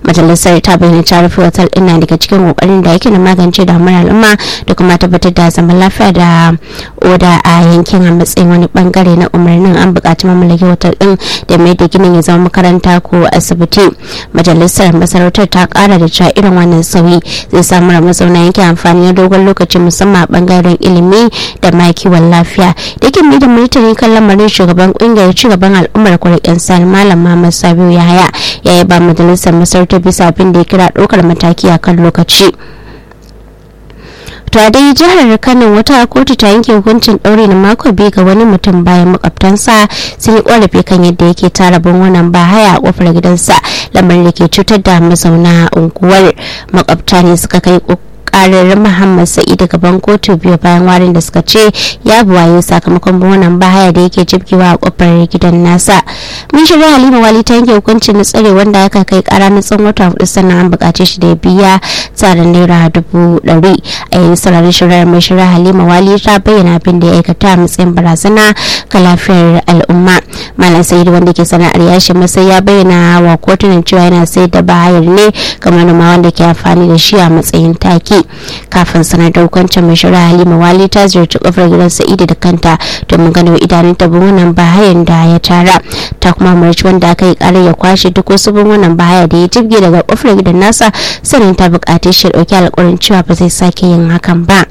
majalisar ta bayyana ta rufe otal din na daga cikin kokarin da yake na magance damuwar al'umma da kuma tabbatar da zaman lafiya da oda a yankin a matsayin wani bangare na umarnin an buƙaci mamallaki otal din da mai da ginin ya zama makaranta ko asibiti majalisar masarautar ta kara da cewa irin wannan sauyi zai samu mazauna yankin amfani na dogon lokaci musamman a bangaren ilimi da ma kiwon lafiya da ke mai da martani kan lamarin shugaban kungiyar cigaban al'ummar kwarikin sani malam muhammad sabiu yahaya ya yi ba majalisar masarautar bisa abin da ya kira ɗaukar mataki a kan lokaci to a dai jihar kano wata kotu ta yanke hukuncin ɗaure na mako biyu ga wani mutum bayan makwabtansa sun yi ƙorafi kan yadda yake tara wannan bahaya a kofar gidansa lamarin da ke cutar da mazauna unguwar makwabta ne suka kai karar muhammad sa'idu gaban kotu biyu bayan warin da suka ce ya buwaye sakamakon wannan bahaya da yake jibgewa a kofar gidan nasa mun shirya halima wali ta yanke hukuncin na tsare wanda aka kai kara na tsawon wata hudu sannan an bukace shi da ya biya tsarin naira dubu ɗari a yayin sauraron shari'ar mai shirya halima wali ta bayyana abin da ya aikata a matsayin barazana ga lafiyar al'umma malam sa'idu wanda ke sana'ar yashi masai ya bayyana wa kotunan cewa yana sayar da bahayar ne ga manoma wanda ke amfani da shi a matsayin taki kafin sanar da hukuncin mai shari'a halima wali ta ziyarci kofar gidan sa'idu da kanta domin ganin idanun ta wannan bahayan da ya tara ta kuma umarci wanda aka yi karar ya kwashe duk wasu wannan bahaya da ya jibge daga kofar gidan nasa sannan ta bukace shi dauki alƙawarin cewa ba zai sake yin hakan ba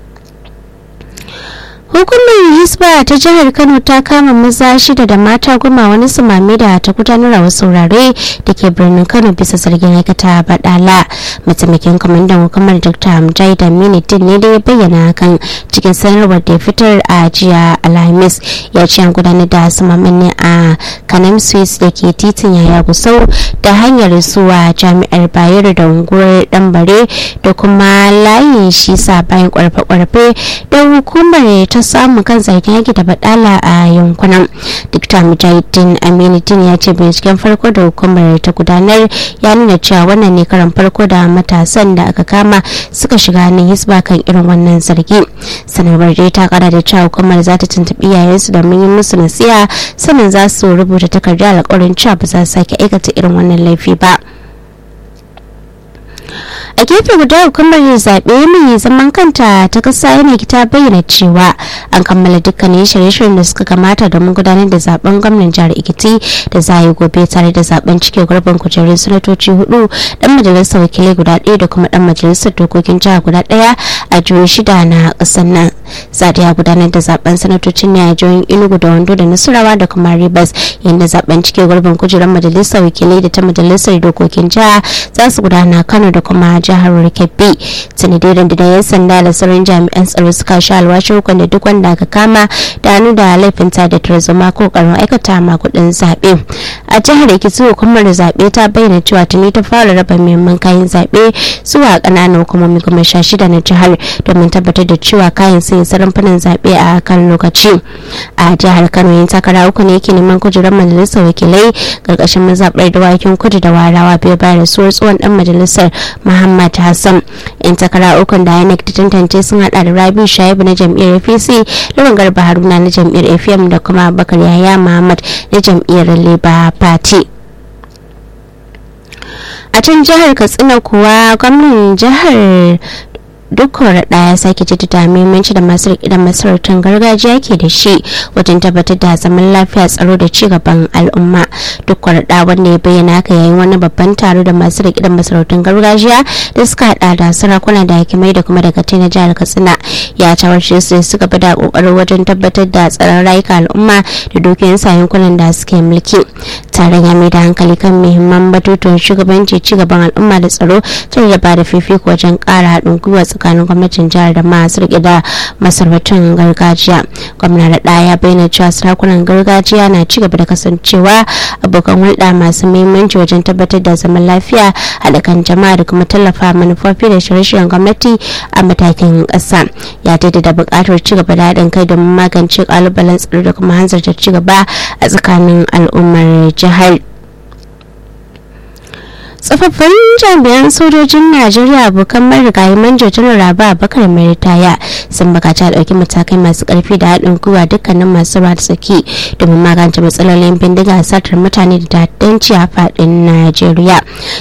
hukumar hisba ta jihar kano ta kama maza shida da mata goma wani sumame da ta gudanar a wasu wurare da ke birnin kano bisa zargin aikata badala mataimakin kwamandan hukumar dr hamjai da minitin ne da ya bayyana hakan cikin sanarwar da ya fitar a jiya alhamis ya ce an gudanar da sumamen ne a kanam swiss da ke titin yaya gusau da hanyar zuwa jami'ar bayero da unguwar dambare da kuma layin shisa bayan kwarfe-kwarfe da hukumar ta samu kan zargin yaki da badala a yankunan dr mujahidin aminitin ya ce binciken farko da hukumar ta gudanar ya nuna cewa wannan ne karan farko da matasan da aka kama suka shiga hannun hisba kan irin wannan zargi sanarwar dai ta kara da cewa hukumar za ta tuntuɓi yayansu domin yi musu nasiha sannan za su rubuta takardar alƙawarin cewa ba za su sake aikata irin wannan laifi ba. a gefe guda hukumar zaɓe mai zaman kanta ta ƙasa yana ta bayyana cewa an kammala dukkanin shirye-shiryen da suka kamata domin gudanar da zaben gwamnan jihar ikiti da za a yi gobe tare da zaben cike gurbin kujerun sanatoci hudu dan majalisar wakilai guda ɗaya da kuma dan majalisar dokokin jihar guda ɗaya a jihohi shida na ƙasar nan za a gudanar da zaben sanatocin ne a jihohin enugu da wando da nasarawa da kuma rivers yadda zaben cike gurbin kujerun majalisar wakilai da ta majalisar dokokin jiha za su gudana kano da kuma jihar kebbi sanadirin da yan sanda da sauran jami'an tsaro suka sha alwashin hukun da duk wanda aka kama da hannu da laifin ta da tarzoma ko karin aikata ma kudin zaɓe a jihar ekiti hukumar zaɓe ta bayyana cewa tuni ta fara raba muhimman kayan zaɓe zuwa ƙananan hukumomi goma sha shida na jihar domin tabbatar da cewa kayan sun isa rumfunan zaɓe a kan lokaci a jihar kano yin takara uku ne yake neman kujerar majalisar wakilai ƙarƙashin mazaɓar dawakin kudu da warawa biyu bayan rasuwar tsohon ɗan majalisar muhammad hassan yan takara ukun da inec ta tantance sun hada da rabi shaibu na jam'iyyar apc lawan garba haruna na jam'iyyar afm da kuma bakar yaya muhammad na jam'iyyar labour party a can jihar katsina kuwa gwamnan jihar duk raɗa ya sake jaddada muhimmanci da masu riƙe da masarautar gargajiya ke da shi wajen tabbatar da zaman lafiya tsaro da ci gaban al'umma duk raɗa wanda ya bayyana haka yayin wani babban taro da masu riƙe da masarautar gargajiya da suka haɗa da sarakuna da hakimai da kuma daga na jihar katsina ya tawarce su da suka bada kokarin wajen tabbatar da tsaron rayuka al'umma da dukiyan sa yankunan da suke mulki taron ya mai da hankali kan muhimman batutuwan shugabanci ci gaban al'umma da tsaro tare da ba da fifiko wajen ƙara haɗin gwiwa tsakanin gwamnatin jihar da masu rike da masarautun gargajiya gwamna da ɗaya ya bayyana cewa sarakunan gargajiya na ci gaba da kasancewa abokan hulɗa masu muhimmanci wajen tabbatar da zaman lafiya haɗa kan jama'a da kuma tallafa manufofi da shirye-shiryen gwamnati a matakin ƙasa ya da buƙatar ci gaba da haɗin kai domin magance ƙalubalen tsaro da kuma hanzarta ci gaba a tsakanin al'ummar jihar. tsofaffin jami'an sojojin najeriya abokan marigayi manjo janar raba bakar mai ritaya sun bukaci a ɗauki matakai masu ƙarfi da haɗin gwiwa dukkanin masu ruwa da tsaki domin magance matsalolin bindiga satar mutane da ta'addanci a faɗin najeriya